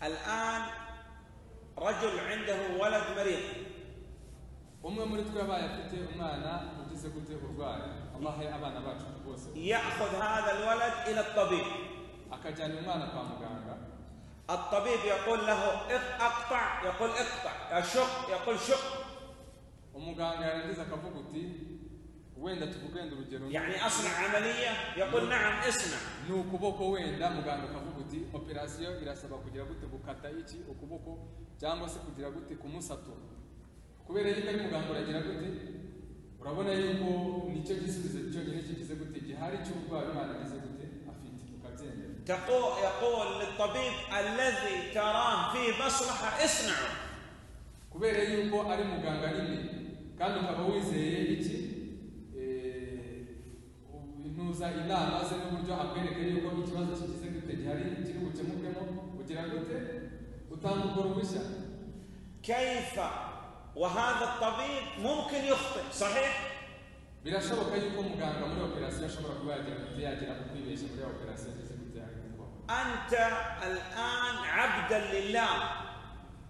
الآن رجل عنده ولد مريض umwe muri twe yabaye afite umwana ugize gute urwaye amahe abana bacu bose يأخذ هذا الولد إلى الطبيب akajyana umwana kwa muganga الطبيب يقول له اق- اقطع يقول اقطع شق يقول شق umuganga yarangiza akavuga uti wenda tuvugende urugero يعني أصنع عملية يقول نعم اصنع ni ukuboko wenda muganga akavuga uti operasiyo irasaba kugira gute gukata iki ukuboko cyangwa se kugira gute kumusatura kubera yuko ari muganga uragira gute urabona yuko nicyo gisubizo cyonyine kigize gute gihari cy'uburwayi umwana agize gute afite ukabyemera تقول يقول للطبيب الذي تراه فيه مصلحة اصنعه kubera yuko ari muganga nyine kandi ukaba wizeye iki eh, ubinuza inama ze n'uburyo akwereka yuko ikibazo kigize gute gihari kiri bukemukemo kugira gute utanga urwo ruhushya كيف وهذا الطبيب ممكن يخطئ صحيح birashoboka yuko muganga muri operasiyo ashobora kuba yagira gute yagira ukwibeshya muri operasiyo ageze gute yakumva أنت الآن عبدا لله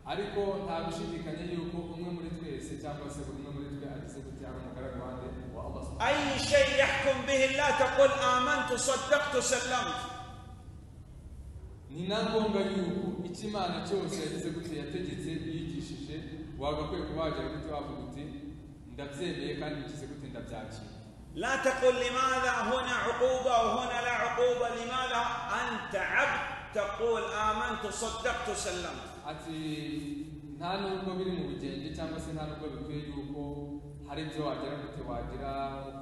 ariko nta gushidikanya yuko umwe muri twese cyangwa se buri umwe muri twe agize gute ari umugaragu wande wa Allah subhanahu أي شيء يحكم به الله تقول آمنت صدقت سلمت ni na ngombwa yuko icyo imana cyose yagize gute yategetse yigishije wagakwiye kuba wagira gute wavuga uti ndabyemeye kandi ngize gute ndabyakira لا تقل لماذا هنا عقوبة وهنا لا عقوبة لماذا أنت عبد تقول آمنت صدقت سلمت ati nta nubwo biri mu bugenge cyangwa se nta nubwo bikwiye yuko hari ibyo wagira gute wagira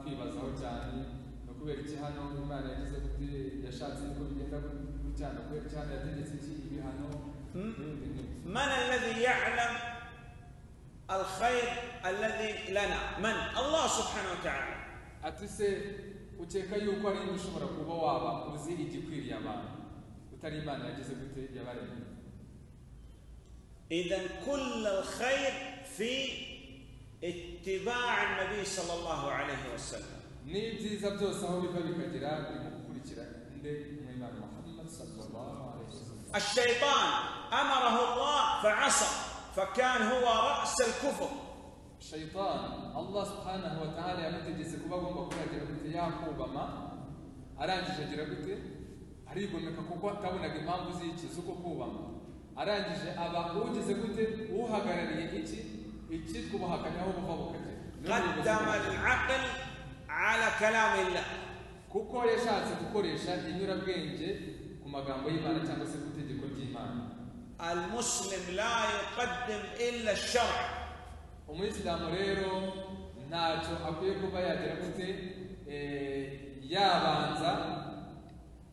kwibazaho cyane no kubera iki hano imana yagize gute yashatse ko bigenda gutya no kubera iki hano yategetse iki ibi hano n'ibindi n'ibindi من الذي يعلم الخير الذي لنا من الله سبحانه وتعالى ati se ukeka yuko ari inde ushobora kuba waba uzi igikwiriye abantu utari imana yagize gute yabaremye إذا كل الخير في اتباع النبي صلى الله عليه وسلم n'ibyiza byose aho biva bikagera biri mu gukurikira inde umwimana muhammad sallallahu alaihi wasallam الشيطان أمره الله فعصى فكان هو رأس الكفر shaitan allah subhanahu wa ta'ala yamutegetse kuba agomba kuragira gute yakubama arangije agira gute arigomeka kuko atabonaga impamvu z'iki z'uko kubama arangije aba ugize gute uhagarariye iki icyitwa ubuhakanyi aho buva bukagera Niyo muyobozi قدم w'ubuzima. العقل على كلام الله kuko yashatse gukoresha inyurabwenge ku magambo y'imana cyangwa se ku itegeko ry'imana المسلم لا يقدم إلا الشرع umuyisilamu rero ntacyo akwiye kuba yagira gute eh, yabanza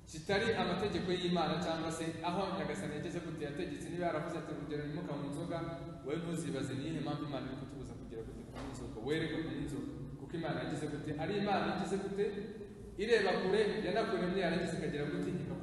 kitari amategeko y'imana cyangwa se aho nyagasani yageze gute yategetse niba yaravuze ati urugero nimuka mu nzoga we ntuzibaze niyihe mpamvu imana iri kutubuza kugira gute kunywa inzoga wereka kunywa inzoga kuko imana yagize gute ari imana yagize gute ireba kure yanakuremye yaragize ikagira gute ikavuga